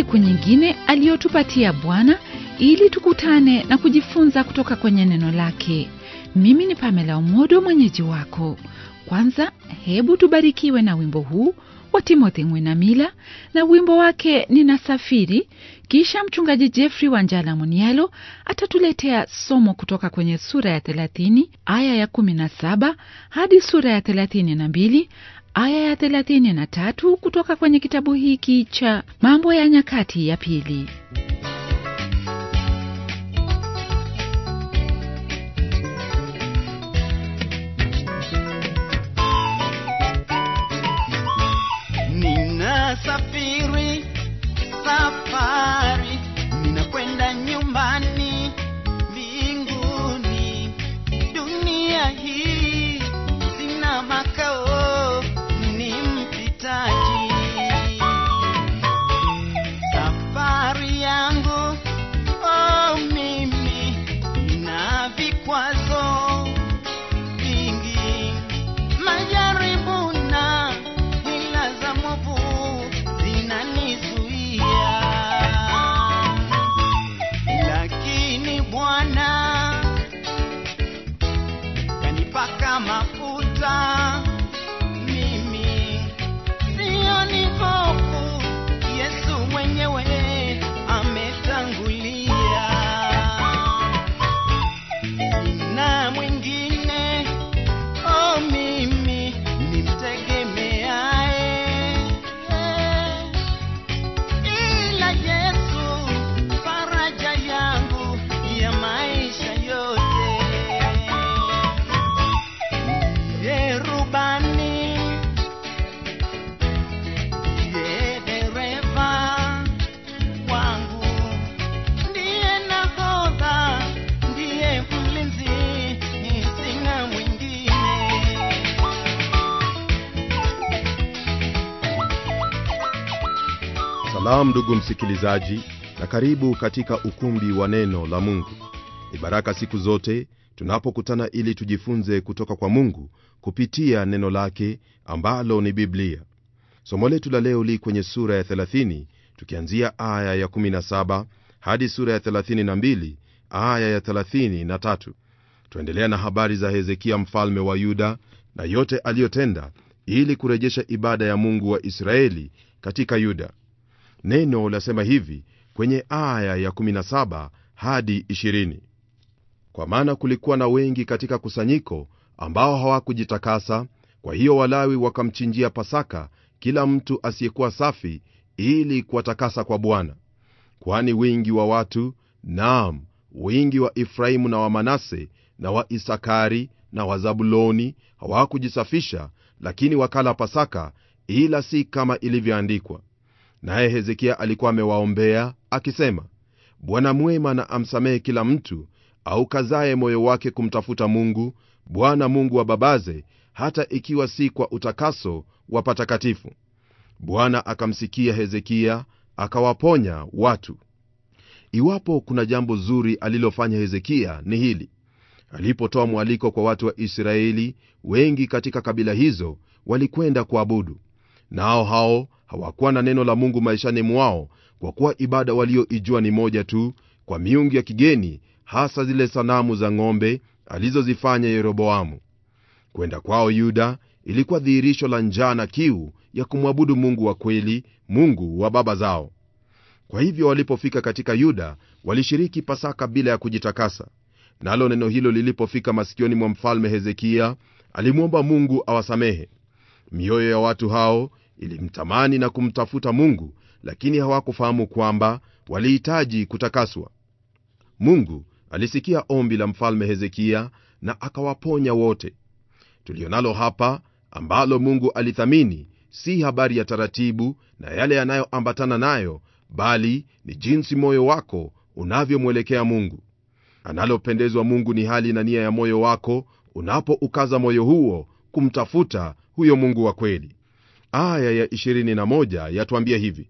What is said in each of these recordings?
siku nyingine aliyotupatia Bwana ili tukutane na kujifunza kutoka kwenye neno lake. Mimi ni Pamela Umodo, mwenyeji wako. Kwanza hebu tubarikiwe na wimbo huu wa Timothy Mwinamila na wimbo wake Ninasafiri. Kisha mchungaji Jeffrey Wanjala Munialo atatuletea somo kutoka kwenye sura ya 30 aya ya 17 hadi sura ya 32 aya ya 33 kutoka kwenye kitabu hiki cha Mambo ya Nyakati ya Pili. Ninasafiri safari, ninakwenda nyumbani mbinguni. Dunia hii sina makao, ni mpitaji. Safari yangu oh, mimi na vikwazo vingi, majaribu na hila za mwovu zinanizuia, lakini Bwana kanipaka mafuta mimi, sioni hofu, Yesu mwenyewe ametangulia na mwingine oh, mimi nimtegemeaye ila Yesu, faraja yangu ya maisha yote. Ye rubani, ye dereva wangu, ndiye nahodha, ndiye mlinzi, sina mwingine. Salamu ndugu msikilizaji, na karibu katika ukumbi wa neno la Mungu. Ni baraka siku zote tunapokutana ili tujifunze kutoka kwa Mungu kupitia neno lake ambalo ni Biblia. Somo letu la leo li kwenye sura ya 30 tukianzia aya ya 17 hadi sura ya 32 aya ya 33. Tuendelea na habari za Hezekia mfalme wa Yuda na yote aliyotenda ili kurejesha ibada ya Mungu wa Israeli katika Yuda. Neno lasema hivi kwenye aya ya 17 hadi 20: kwa maana kulikuwa na wengi katika kusanyiko ambao hawakujitakasa, kwa hiyo Walawi wakamchinjia Pasaka kila mtu asiyekuwa safi, ili kuwatakasa kwa Bwana. Kwani wingi wa watu, naam, wingi wa Efraimu na wa Manase na wa Isakari na wa Zabuloni hawakujisafisha, lakini wakala Pasaka, ila si kama ilivyoandikwa. Naye Hezekia alikuwa amewaombea akisema, Bwana mwema na amsamehe kila mtu aukazaye moyo wake kumtafuta Mungu, Bwana Mungu wa babaze, hata ikiwa si kwa utakaso wa patakatifu. Bwana akamsikia Hezekia, akawaponya watu. Iwapo kuna jambo zuri alilofanya Hezekia ni hili: alipotoa mwaliko kwa watu wa Israeli, wengi katika kabila hizo walikwenda kuabudu, nao hao hawakuwa na neno la Mungu maishani mwao, kwa kuwa ibada walioijua ni moja tu, kwa miungu ya kigeni, hasa zile sanamu za ng'ombe alizozifanya Yeroboamu. Kwenda kwao Yuda ilikuwa dhihirisho la njaa na kiu ya kumwabudu Mungu wa kweli, Mungu wa baba zao. Kwa hivyo walipofika katika Yuda walishiriki Pasaka bila ya kujitakasa. Nalo neno hilo lilipofika masikioni mwa mfalme Hezekia, alimwomba Mungu awasamehe. Mioyo ya watu hao ilimtamani na kumtafuta Mungu, lakini hawakufahamu kwamba walihitaji kutakaswa. Mungu alisikia ombi la mfalme Hezekia na akawaponya wote. Tulionalo hapa ambalo Mungu alithamini si habari ya taratibu na yale yanayoambatana nayo, bali ni jinsi moyo wako unavyomwelekea Mungu. Analopendezwa Mungu ni hali na nia ya moyo wako unapoukaza moyo huo kumtafuta huyo Mungu wa kweli. Aya ya 21 yatuambia hivi: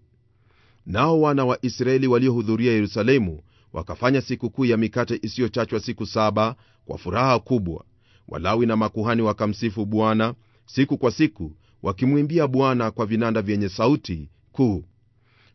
nao wana wa Israeli waliohudhuria Yerusalemu wakafanya sikukuu ya mikate isiyochachwa siku saba kwa furaha kubwa. Walawi na makuhani wakamsifu Bwana siku kwa siku, wakimwimbia Bwana kwa vinanda vyenye sauti kuu.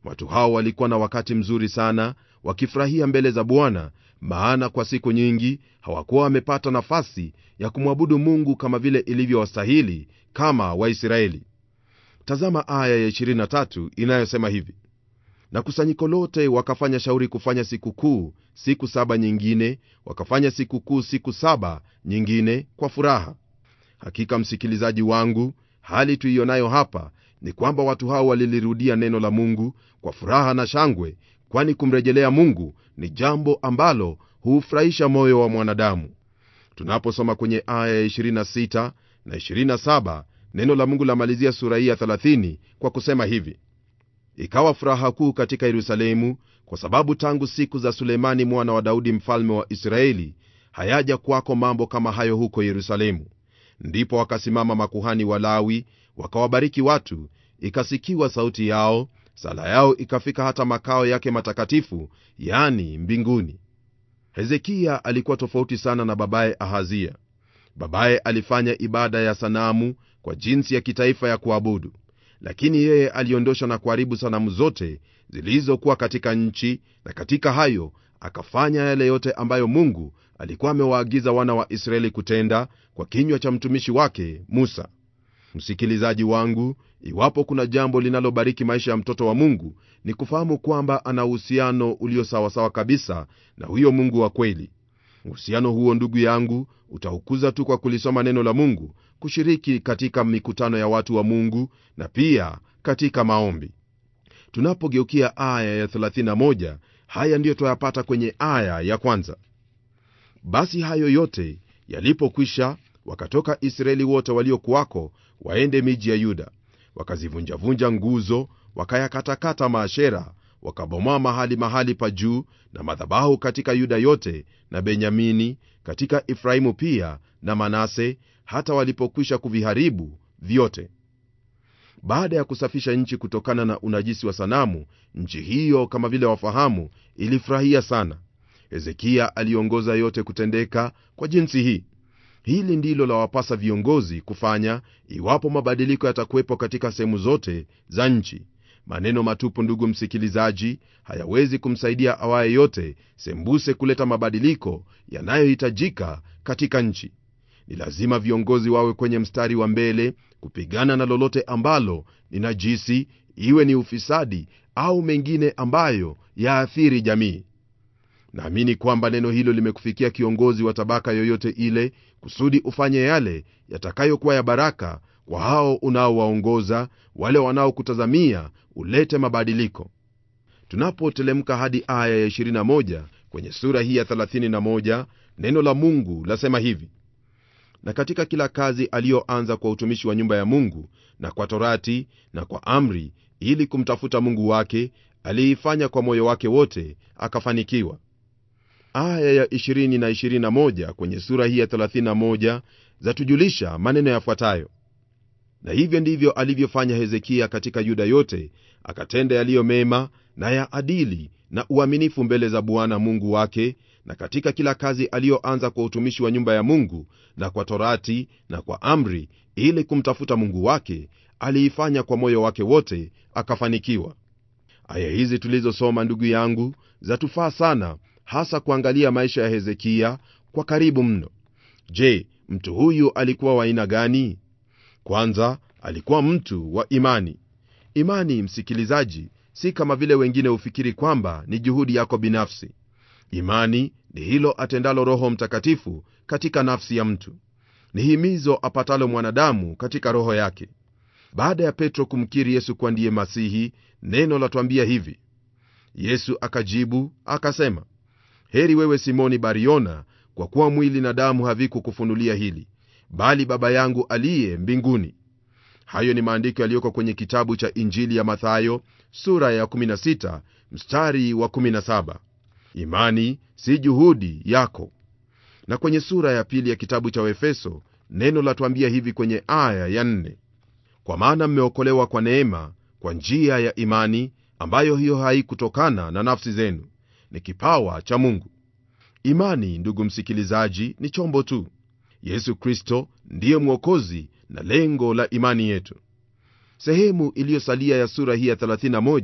watu hao walikuwa na wakati mzuri sana wakifurahia mbele za bwana maana kwa siku nyingi hawakuwa wamepata nafasi ya kumwabudu mungu kama vile ilivyowastahili kama waisraeli tazama aya ya 23 inayosema hivi na kusanyiko lote wakafanya shauri kufanya sikukuu siku saba nyingine wakafanya sikukuu siku saba nyingine kwa furaha hakika msikilizaji wangu hali tuiyonayo hapa ni kwamba watu hao walilirudia neno la mungu kwa furaha na shangwe kwani kumrejelea mungu ni jambo ambalo huufurahisha moyo wa mwanadamu tunaposoma kwenye aya ya 26 na 27 neno la mungu lamalizia sura hii ya 30 kwa kusema hivi ikawa furaha kuu katika yerusalemu kwa sababu tangu siku za sulemani mwana wa daudi mfalme wa israeli hayaja kwako mambo kama hayo huko yerusalemu ndipo wakasimama makuhani walawi wakawabariki watu ikasikiwa sauti yao sala yao ikafika hata makao yake matakatifu yani mbinguni hezekiya alikuwa tofauti sana na babaye ahazia babaye alifanya ibada ya sanamu kwa jinsi ya kitaifa ya kuabudu lakini yeye aliondosha na kuharibu sanamu zote zilizokuwa katika nchi na katika hayo akafanya yale yote ambayo mungu alikuwa amewaagiza wana wa israeli kutenda kwa kinywa cha mtumishi wake musa msikilizaji wangu iwapo kuna jambo linalobariki maisha ya mtoto wa mungu ni kufahamu kwamba ana uhusiano ulio sawasawa kabisa na huyo mungu wa kweli uhusiano huo ndugu yangu utaukuza tu kwa kulisoma neno la mungu kushiriki katika mikutano ya watu wa mungu na pia katika maombi tunapogeukia aya ya 31 haya ndiyo twayapata kwenye aya ya kwanza basi hayo yote yalipokwisha wakatoka israeli wote waliokuwako waende miji ya yuda wakazivunjavunja nguzo wakayakatakata maashera wakabomoa mahali mahali pa juu na madhabahu katika yuda yote na benyamini katika efraimu pia na manase hata walipokwisha kuviharibu vyote baada ya kusafisha nchi kutokana na unajisi wa sanamu nchi hiyo kama vile wafahamu ilifurahia sana hezekiya aliongoza yote kutendeka kwa jinsi hii hili ndilo la wapasa viongozi kufanya iwapo mabadiliko yatakuwepo katika sehemu zote za nchi maneno matupu ndugu msikilizaji hayawezi kumsaidia awaye yote sembuse kuleta mabadiliko yanayohitajika katika nchi ni lazima viongozi wawe kwenye mstari wa mbele kupigana na lolote ambalo ni najisi iwe ni ufisadi au mengine ambayo yaathiri jamii naamini kwamba neno hilo limekufikia kiongozi wa tabaka yoyote ile kusudi ufanye yale yatakayokuwa ya baraka kwa hao unaowaongoza wale wanaokutazamia ulete mabadiliko tunapotelemka hadi aya ya 21 kwenye sura hii ya 31 neno la mungu lasema hivi na katika kila kazi aliyoanza kwa utumishi wa nyumba ya mungu na kwa torati na kwa amri ili kumtafuta mungu wake aliifanya kwa moyo wake wote akafanikiwa aya ya 20 na 21 kwenye sura hii ya 31 zatujulisha maneno yafuatayo na hivyo ndivyo alivyofanya hezekiya katika yuda yote akatenda yaliyo mema na ya adili na uaminifu mbele za bwana mungu wake na katika kila kazi aliyoanza kwa utumishi wa nyumba ya mungu na kwa torati na kwa amri ili kumtafuta mungu wake aliifanya kwa moyo wake wote akafanikiwa aya hizi tulizosoma ndugu yangu zatufaa sana hasa kuangalia maisha ya hezekiya kwa karibu mno je mtu huyu alikuwa wa aina gani kwanza alikuwa mtu wa imani imani msikilizaji si kama vile wengine hufikiri kwamba ni juhudi yako binafsi imani ni hilo atendalo roho mtakatifu katika nafsi ya mtu ni himizo apatalo mwanadamu katika roho yake baada ya petro kumkiri yesu kuwa ndiye masihi neno latwambia hivi yesu akajibu akasema heri wewe simoni bariona kwa kuwa mwili na damu havikukufunulia hili bali baba yangu aliye mbinguni hayo ni maandiko yaliyoko kwenye kitabu cha injili ya mathayo sura ya 16 mstari wa 17 imani si juhudi yako na kwenye sura ya pili ya kitabu cha efeso neno latwambia hivi kwenye aya ya 4 kwa maana mmeokolewa kwa neema kwa njia ya imani ambayo hiyo haikutokana na nafsi zenu ni kipawa cha mungu imani ndugu msikilizaji ni chombo tu yesu kristo ndiye mwokozi na lengo la imani yetu sehemu iliyosalia ya sura hii ya 31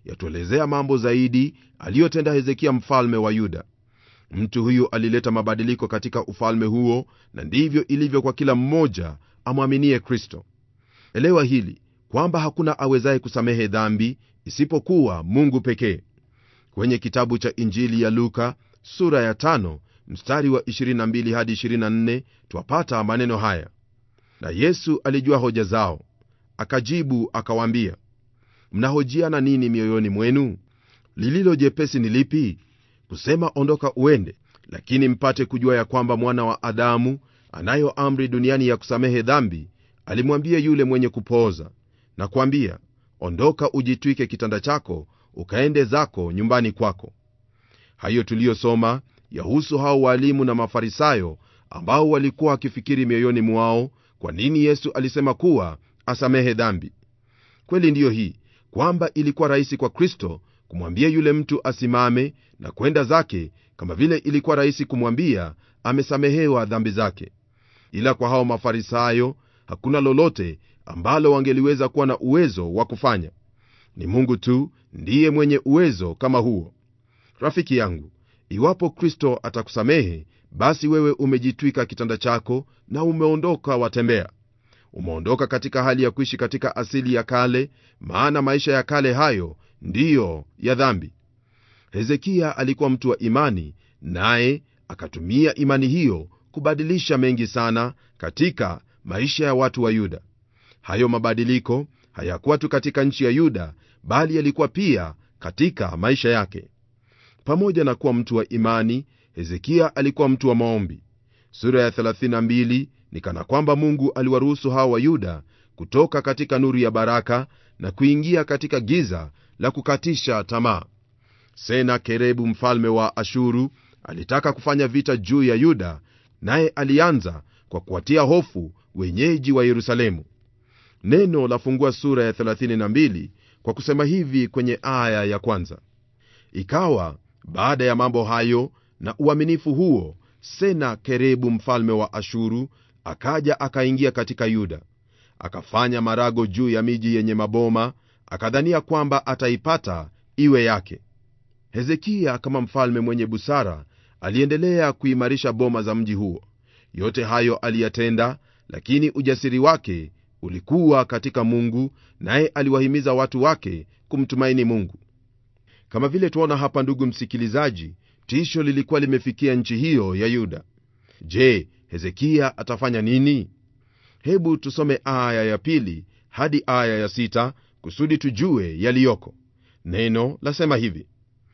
yatuelezea mambo zaidi aliyotenda hezekia mfalme wa yuda mtu huyu alileta mabadiliko katika ufalme huo na ndivyo ilivyo kwa kila mmoja amwaminie kristo elewa hili kwamba hakuna awezaye kusamehe dhambi isipokuwa mungu pekee kwenye kitabu cha injili ya luka sura ya tano, mstari wa 22 hadi 24 twapata maneno haya na yesu alijua hoja zao akajibu akawaambia mnahojiana nini mioyoni mwenu lililo jepesi ni lipi kusema ondoka uende lakini mpate kujua ya kwamba mwana wa adamu anayo amri duniani ya kusamehe dhambi alimwambia yule mwenye kupooza na kuambia ondoka ujitwike kitanda chako ukaende zako nyumbani kwako hayo tuliyosoma yahusu hao waalimu na mafarisayo ambao walikuwa wakifikiri mioyoni mwao kwa nini yesu alisema kuwa asamehe dhambi kweli ndiyo hii kwamba ilikuwa rahisi kwa kristo kumwambia yule mtu asimame na kwenda zake kama vile ilikuwa rahisi kumwambia amesamehewa dhambi zake ila kwa hao mafarisayo hakuna lolote ambalo wangeliweza kuwa na uwezo wa kufanya ni mungu tu ndiye mwenye uwezo kama huo rafiki yangu iwapo kristo atakusamehe basi wewe umejitwika kitanda chako na umeondoka watembea umeondoka katika hali ya kuishi katika asili ya kale maana maisha ya kale hayo ndiyo ya dhambi hezekia alikuwa mtu wa imani naye akatumia imani hiyo kubadilisha mengi sana katika maisha ya watu wa yuda hayo mabadiliko hayakuwa tu katika nchi ya yuda bali yalikuwa pia katika maisha yake pamoja na kuwa mtu wa imani hezekia alikuwa mtu wa maombi sura ya 32 ni kana kwamba mungu aliwaruhusu hawa wa yuda kutoka katika nuru ya baraka na kuingia katika giza la kukatisha tamaa sena kerebu mfalme wa ashuru alitaka kufanya vita juu ya yuda naye alianza kwa kuwatia hofu wenyeji wa yerusalemu neno lafungua sura ya 32 kwa kusema hivi kwenye aya ya kwanza ikawa baada ya mambo hayo na uaminifu huo sena kerebu mfalme wa ashuru akaja akaingia katika yuda akafanya marago juu ya miji yenye maboma akadhania kwamba ataipata iwe yake hezekia kama mfalme mwenye busara aliendelea kuimarisha boma za mji huo yote hayo aliyatenda lakini ujasiri wake ulikuwa katika mungu naye aliwahimiza watu wake kumtumaini mungu kama vile tuona hapa ndugu msikilizaji tisho lilikuwa limefikia nchi hiyo ya yuda je hezekia atafanya nini hebu tusome aya ya pili hadi aya ya sita kusudi tujue yaliyoko neno lasema hivi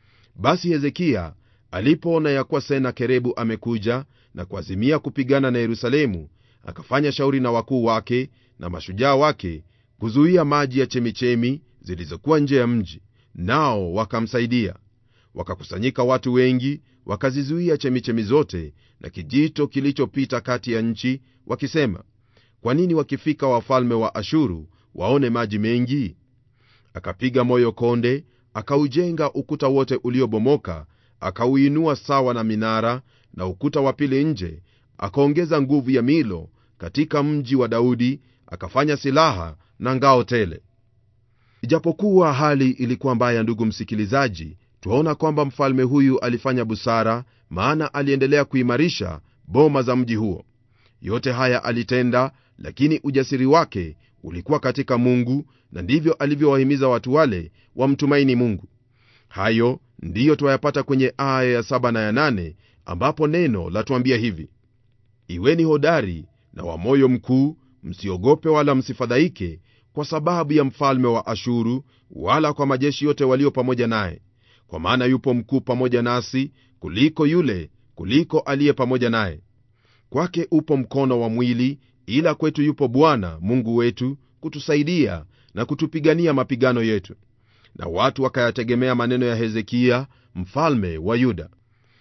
basi hezekia alipoona ya kuwa senakerebu amekuja na kuazimia kupigana na yerusalemu akafanya shauri na wakuu wake na mashujaa wake kuzuia maji ya chemichemi zilizokuwa nje ya mji nao wakamsaidia wakakusanyika watu wengi wakazizuia chemichemi zote na kijito kilichopita kati ya nchi wakisema kwa nini wakifika wafalme wa ashuru waone maji mengi akapiga moyo konde akaujenga ukuta wote uliobomoka akauinua sawa na minara na ukuta wa pili nje akaongeza nguvu ya milo katika mji wa daudi akafanya silaha na ngao tele ijapokuwa hali ilikuwa mbaya ndugu msikilizaji twaona kwamba mfalme huyu alifanya busara maana aliendelea kuimarisha boma za mji huo yote haya alitenda lakini ujasiri wake ulikuwa katika mungu na ndivyo alivyowahimiza watu wale wamtumaini mungu hayo ndiyo twayapata kwenye aya ya saba na ya nane ambapo neno latuambia hivi iweni hodari na wa moyo mkuu msiogope wala msifadhaike kwa sababu ya mfalme wa ashuru wala kwa majeshi yote walio pamoja naye kwa maana yupo mkuu pamoja nasi kuliko yule kuliko aliye pamoja naye kwake upo mkono wa mwili ila kwetu yupo bwana mungu wetu kutusaidia na kutupigania mapigano yetu na watu wakayategemea maneno ya hezekia mfalme wa yuda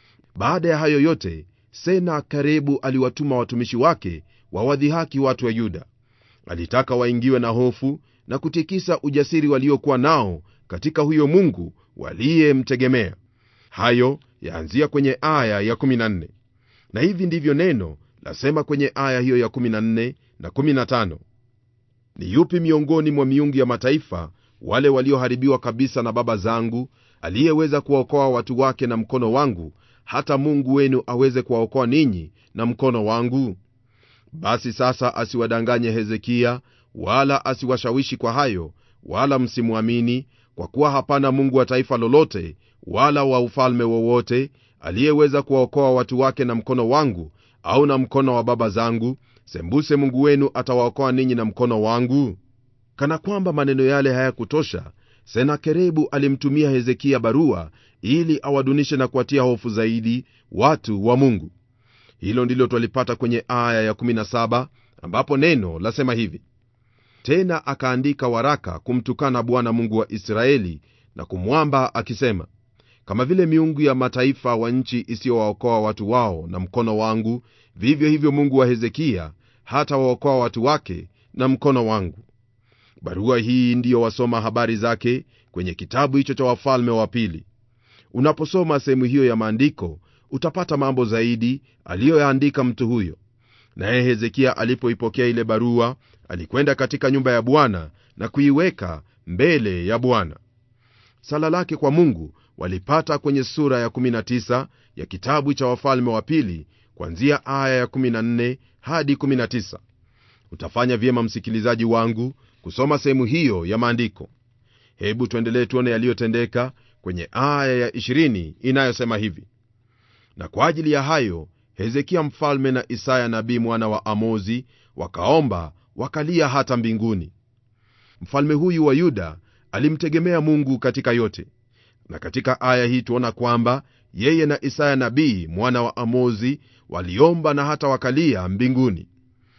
baada ya hayo yote sena karibu aliwatuma watumishi wake wawadhihaki watu wa yuda alitaka waingiwe na hofu na kutikisa ujasiri waliokuwa nao katika huyo mungu waliyemtegemea hayo yaanzia kwenye aya ya 14 na hivi ndivyo neno lasema kwenye aya hiyo ya 14 na 15 ni yupi miongoni mwa miungu ya mataifa wale walioharibiwa kabisa na baba zangu aliyeweza kuwaokoa watu wake na mkono wangu hata mungu wenu aweze kuwaokoa ninyi na mkono wangu basi sasa asiwadanganye hezekiya wala asiwashawishi kwa hayo wala msimwamini kwa kuwa hapana mungu wa taifa lolote wala wa ufalme wowote aliyeweza kuwaokoa watu wake na mkono wangu au na mkono wa baba zangu sembuse mungu wenu atawaokoa ninyi na mkono wangu kana kwamba maneno yale hayakutosha senakerebu alimtumia hezekiya barua ili awadunishe na kuwatia hofu zaidi watu wa mungu hilo ndilo twalipata kwenye aya ya17 ambapo neno lasema hivi tena akaandika waraka kumtukana bwana mungu wa israeli na kumwamba akisema kama vile miungu ya mataifa wa nchi isiyowaokoa watu wao na mkono wangu vivyo hivyo mungu wa hezekiya hata waokoa watu wake na mkono wangu barua hii ndiyo wasoma habari zake kwenye kitabu hicho cha wafalme wa pili unaposoma sehemu hiyo ya maandiko utapata mambo zaidi aliyoyaandika mtu huyo naye hezekiya alipoipokea ile barua alikwenda katika nyumba ya bwana na kuiweka mbele ya bwana sala lake kwa mungu walipata kwenye sura ya 19 ya kitabu cha wafalme wa pili kwanzia aya ya 14 hadi 19 utafanya vyema msikilizaji wangu kusoma sehemu hiyo ya maandiko hebu tuendelee tuone yaliyotendeka kwenye aya ya 20 inayosema hivi na kwa ajili ya hayo hezekia mfalme na isaya nabii mwana wa amozi wakaomba wakalia hata mbinguni mfalme huyu wa yuda alimtegemea mungu katika yote na katika aya hii tuona kwamba yeye na isaya nabii mwana wa amozi waliomba na hata wakalia mbinguni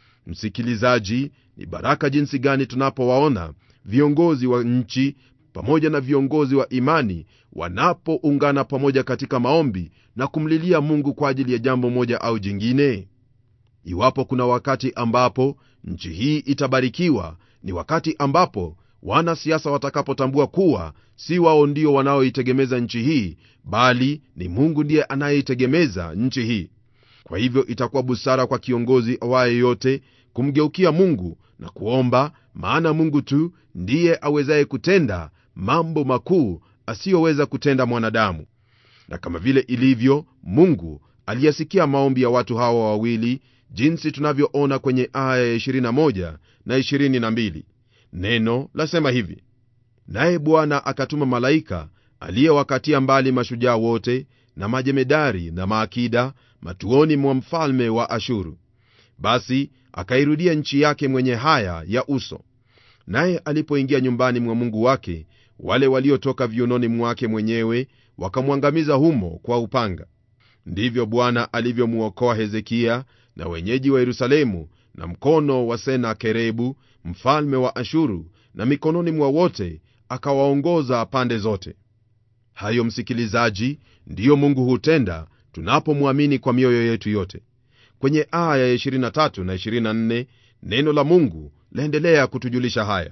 msikilizaji ni baraka jinsi gani tunapowaona viongozi wa nchi pamoja na viongozi wa imani wanapoungana pamoja katika maombi na kumlilia mungu kwa ajili ya jambo moja au jingine iwapo kuna wakati ambapo nchi hii itabarikiwa ni wakati ambapo wanasiasa watakapotambua kuwa si wao ndio wanaoitegemeza nchi hii bali ni mungu ndiye anayeitegemeza nchi hii kwa hivyo itakuwa busara kwa kiongozi awaye yote kumgeukia mungu na kuomba maana mungu tu ndiye awezaye kutenda mambo makuu asiyoweza kutenda mwanadamu na kama vile ilivyo mungu aliyasikia maombi ya watu hawa wawili jinsi tunavyoona kwenye aya ya 21 na 22 neno lasema hivi naye bwana akatuma malaika aliyewakatia mbali mashujaa wote na majemedari na maakida matuoni mwa mfalme wa ashuru basi akairudia nchi yake mwenye haya ya uso naye alipoingia nyumbani mwa mungu wake wale waliotoka viunoni mwake mwenyewe wakamwangamiza humo kwa upanga ndivyo bwana alivyomwokoa hezekiya na wenyeji wa yerusalemu na mkono wa senakerebu mfalme wa ashuru na mikononi mwa wote akawaongoza pande zote hayo msikilizaji ndiyo mungu hutenda tunapomwamini kwa mioyo yetu yote kwenye aya ya 23 na 24 neno la mungu laendelea kutujulisha haya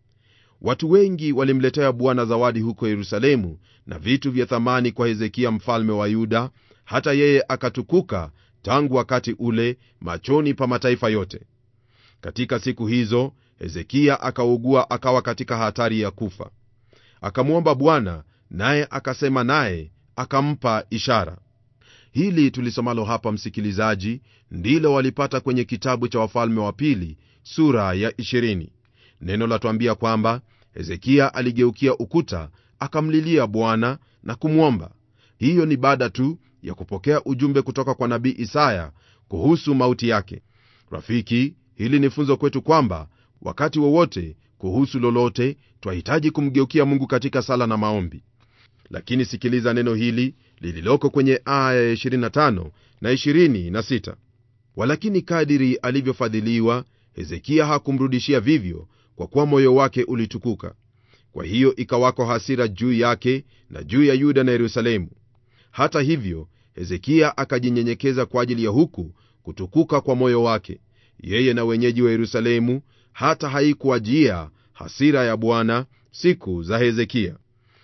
watu wengi walimletea bwana zawadi huko yerusalemu na vitu vya thamani kwa hezekiya mfalme wa yuda hata yeye akatukuka tangu wakati ule machoni pa mataifa yote katika siku hizo hezekiya akaugua akawa katika hatari ya kufa akamwomba bwana naye akasema naye akampa ishara hili tulisomalo hapa msikilizaji ndilo walipata kwenye kitabu cha wafalme wa pili sura ya 20 neno latwambia kwamba hezekiya aligeukia ukuta akamlilia bwana na kumwomba hiyo ni baada tu ya kupokea ujumbe kutoka kwa nabii isaya kuhusu mauti yake rafiki hili ni funzo kwetu kwamba wakati wowote kuhusu lolote twahitaji kumgeukia mungu katika sala na maombi lakini sikiliza neno hili lililoko kwenye aya ya 25 na 26 walakini kadiri alivyofadhiliwa hezekiya hakumrudishia vivyo kwa kuwa moyo wake ulitukuka kwa hiyo ikawako hasira juu yake na juu ya yuda na yerusalemu hata hivyo hezekiya akajinyenyekeza kwa ajili ya huku kutukuka kwa moyo wake yeye na wenyeji wa yerusalemu hata haikuwajia hasira ya bwana siku za hezekiya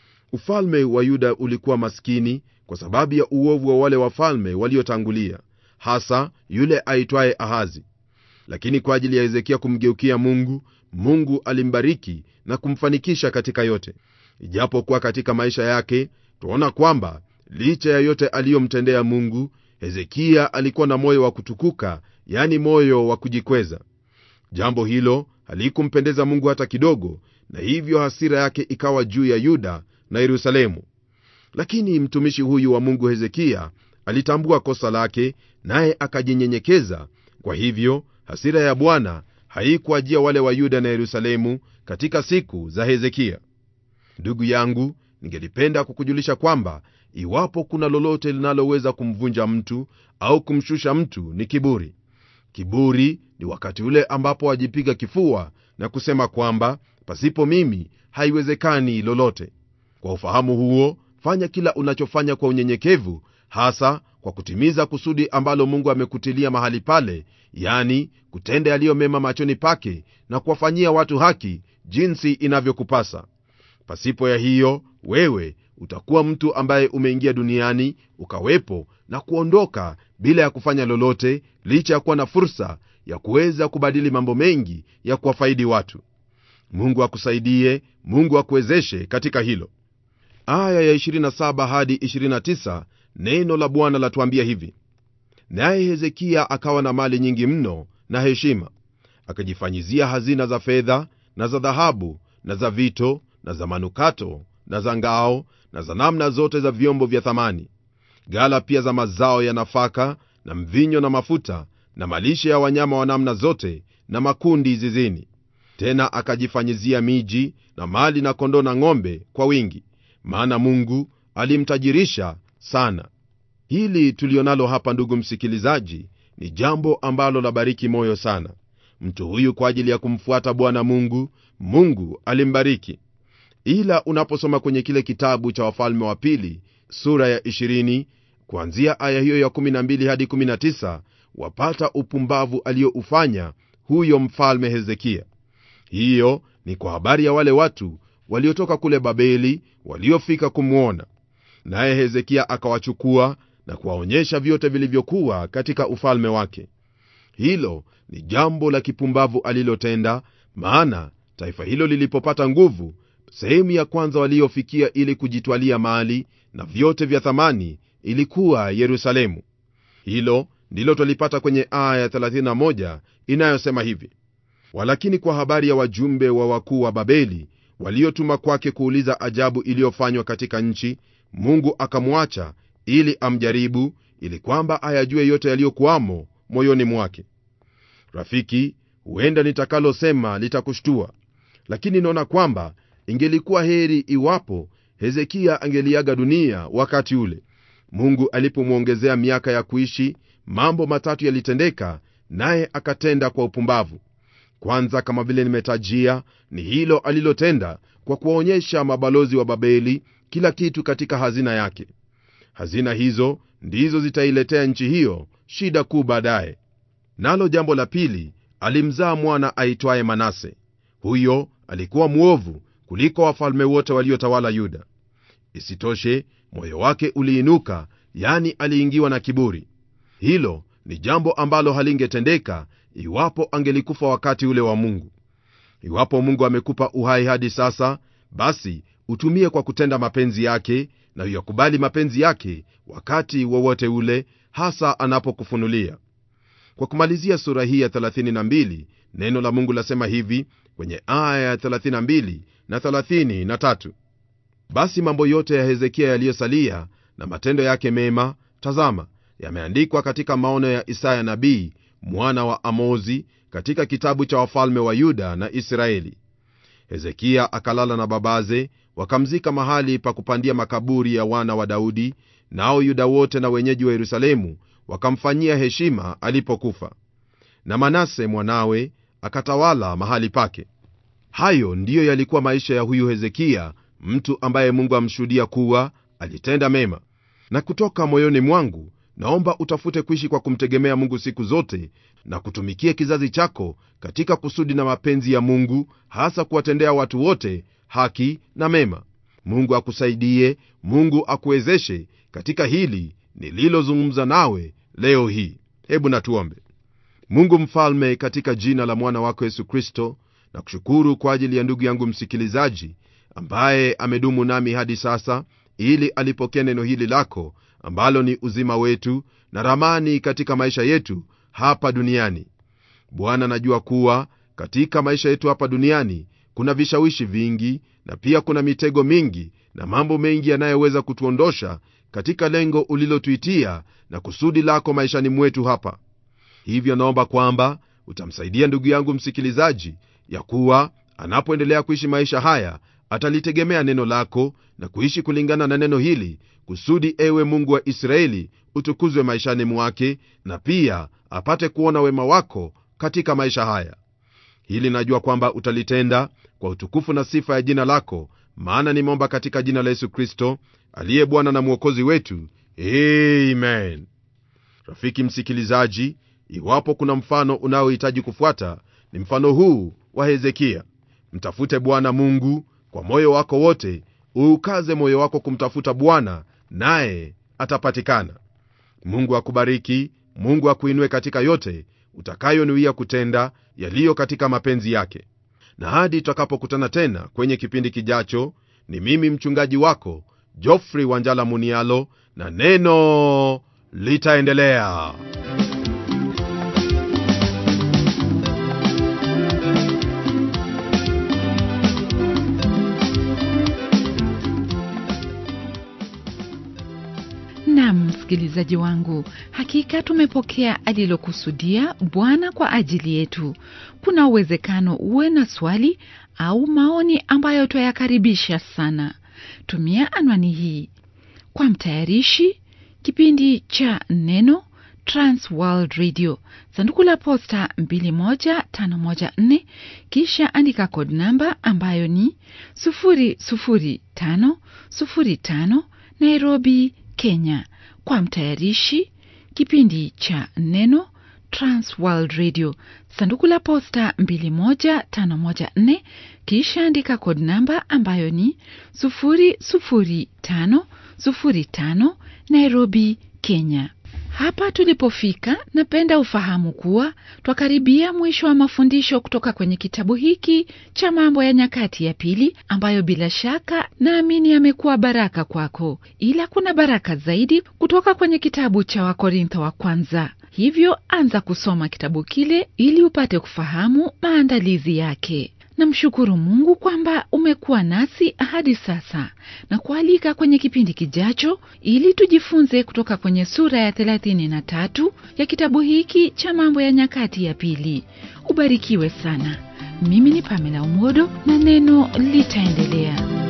ufalme wa yuda ulikuwa maskini kwa sababu ya uovu wa wale wafalme waliotangulia hasa yule aitwaye ahazi lakini kwa ajili ya hezekia kumgeukia mungu mungu alimbariki na kumfanikisha katika yote ijapokuwa katika maisha yake twaona kwamba licha ya yote aliyomtendea mungu hezekia alikuwa na moyo wa kutukuka yani moyo wa kujikweza jambo hilo halikumpendeza mungu hata kidogo na hivyo hasira yake ikawa juu ya yuda na yerusalemu lakini mtumishi huyu wa mungu hezekia alitambua kosa lake naye akajinyenyekeza kwa hivyo hasira ya bwana haikuajia wale wa yuda na yerusalemu katika siku za hezekia ndugu yangu ningelipenda kukujulisha kwamba iwapo kuna lolote linaloweza kumvunja mtu au kumshusha mtu ni kiburi kiburi ni wakati ule ambapo wajipiga kifua na kusema kwamba pasipo mimi haiwezekani lolote kwa ufahamu huo fanya kila unachofanya kwa unyenyekevu hasa kwa kutimiza kusudi ambalo mungu amekutilia mahali pale yani kutenda yaliyo mema machoni pake na kuwafanyia watu haki jinsi inavyokupasa pasipo ya hiyo wewe utakuwa mtu ambaye umeingia duniani ukawepo na kuondoka bila ya kufanya lolote licha ya kuwa na fursa ya kuweza kubadili mambo mengi ya kuwafaidi watu mungu akusaidie mungu akuwezeshe katika hilo aya ya 27 hadi 29 neno la bwana latuambia hivi naye hezekia akawa na mali nyingi mno na heshima akajifanyizia hazina za fedha na za dhahabu na za vito na za manukato na za ngao na za namna zote za vyombo vya thamani gala pia za mazao ya nafaka na mvinyo na mafuta na malishe ya wanyama wa namna zote na makundi zizini tena akajifanyizia miji na mali na kondoo na ng'ombe kwa wingi maana mungu alimtajirisha sana hili tulionalo hapa ndugu msikilizaji ni jambo ambalo labariki moyo sana mtu huyu kwa ajili ya kumfuata bwana mungu mungu alimbariki ila unaposoma kwenye kile kitabu cha wafalme wa pili sura ya 20 kuanzia aya hiyo ya 12 hadi 19 wapata upumbavu aliyoufanya huyo mfalme hezekia hiyo ni kwa habari ya wale watu waliotoka kule babeli waliofika kumwona naye hezekia akawachukua na kuwaonyesha vyote vilivyokuwa katika ufalme wake hilo ni jambo la kipumbavu alilotenda maana taifa hilo lilipopata nguvu sehemu ya kwanza waliofikia ili kujitwalia mali na vyote vya thamani ilikuwa yerusalemu hilo ndilo twalipata kwenye aya ya 31 inayosema hivi walakini kwa habari ya wajumbe wa wakuu wa babeli waliotuma kwake kuuliza ajabu iliyofanywa katika nchi mungu akamwacha ili amjaribu ili kwamba ayajue yote yaliyokuwamo moyoni mwake rafiki huenda nitakalosema litakushtua lakini naona kwamba ingelikuwa heri iwapo hezekia angeliaga dunia wakati ule mungu alipomwongezea miaka ya kuishi mambo matatu yalitendeka naye akatenda kwa upumbavu kwanza kama vile nimetajia ni hilo alilotenda kwa kuwaonyesha mabalozi wa babeli kila kitu katika hazina yake hazina hizo ndizo zitailetea nchi hiyo shida kuu baadaye nalo jambo la pili alimzaa mwana aitwaye manase huyo alikuwa mwovu kuliko wafalme wote waliotawala yuda isitoshe moyo wake uliinuka yani aliingiwa na kiburi hilo ni jambo ambalo halingetendeka iwapo angelikufa wakati ule wa mungu iwapo mungu amekupa uhai hadi sasa basi utumie kwa kutenda mapenzi yake na uyakubali mapenzi yake wakati wowote ule hasa anapokufunulia kwa kumalizia sura hii ya 32 neno la mungu lasema hivi kwenye aya ya 32 na 33 basi mambo yote ya hezekia yaliyosalia na matendo yake mema tazama yameandikwa katika maono ya isaya nabii mwana wa amozi katika kitabu cha wafalme wa yuda na israeli hezekia akalala na babaze wakamzika mahali pa kupandia makaburi ya wana wa daudi nao yuda wote na wenyeji wa yerusalemu wakamfanyia heshima alipokufa na manase mwanawe akatawala mahali pake hayo ndiyo yalikuwa maisha ya huyu hezekia mtu ambaye mungu amshuhudia kuwa alitenda mema na kutoka moyoni mwangu naomba utafute kuishi kwa kumtegemea mungu siku zote na kutumikia kizazi chako katika kusudi na mapenzi ya mungu hasa kuwatendea watu wote haki na mema mungu akusaidie mungu akuwezeshe katika hili nililozungumza nawe leo hii hebu natuombe mungu mfalme katika jina la mwana wako yesu kristo na kushukuru kwa ajili ya ndugu yangu msikilizaji ambaye amedumu nami hadi sasa ili alipokea neno hili lako ambalo ni uzima wetu na ramani katika maisha yetu hapa duniani bwana najua kuwa katika maisha yetu hapa duniani kuna vishawishi vingi na pia kuna mitego mingi na mambo mengi yanayoweza kutuondosha katika lengo ulilotuitia na kusudi lako maishani mwetu hapa hivyo naomba kwamba utamsaidia ndugu yangu msikilizaji ya kuwa anapoendelea kuishi maisha haya atalitegemea neno lako na kuishi kulingana na neno hili kusudi ewe mungu wa israeli utukuzwe maishani mwake na pia apate kuona wema wako katika maisha haya hili najua kwamba utalitenda kwa utukufu na sifa ya jina lako maana nimeomba katika jina la yesu kristo aliye bwana na mwokozi wetu amen rafiki msikilizaji iwapo kuna mfano unaohitaji kufuata ni mfano huu wa hezekia mtafute bwana mungu kwa moyo wako wote uukaze moyo wako kumtafuta bwana naye atapatikana mungu akubariki mungu akuinue katika yote utakayonuia kutenda yaliyo katika mapenzi yake na hadi tutakapokutana tena kwenye kipindi kijacho ni mimi mchungaji wako jofrey wanjala munialo na neno litaendelea nam msikilizaji wangu hakika tumepokea alilokusudia bwana kwa ajili yetu kuna uwezekano uwe na swali au maoni ambayo twayakaribisha sana tumia anwani hii kwa mtayarishi kipindi cha neno transworld radio sanduku la posta 21514 kisha andika kod namba ambayo ni 00505 nairobi kenya kwa mtayarishi kipindi cha neno transworld radio sanduku la posta 21514 kisha andika kod namba ambayo ni 00505 nairobi kenya hapa tulipofika napenda ufahamu kuwa twakaribia mwisho wa mafundisho kutoka kwenye kitabu hiki cha mambo ya nyakati ya pili ambayo bila shaka naamini yamekuwa baraka kwako ila kuna baraka zaidi kutoka kwenye kitabu cha wakorintho wa kwanza hivyo anza kusoma kitabu kile ili upate kufahamu maandalizi yake namshukuru mungu kwamba umekuwa nasi hadi sasa na kualika kwenye kipindi kijacho ili tujifunze kutoka kwenye sura ya 33 ya kitabu hiki cha mambo ya nyakati ya pili ubarikiwe sana mimi ni pamela umodo na neno litaendelea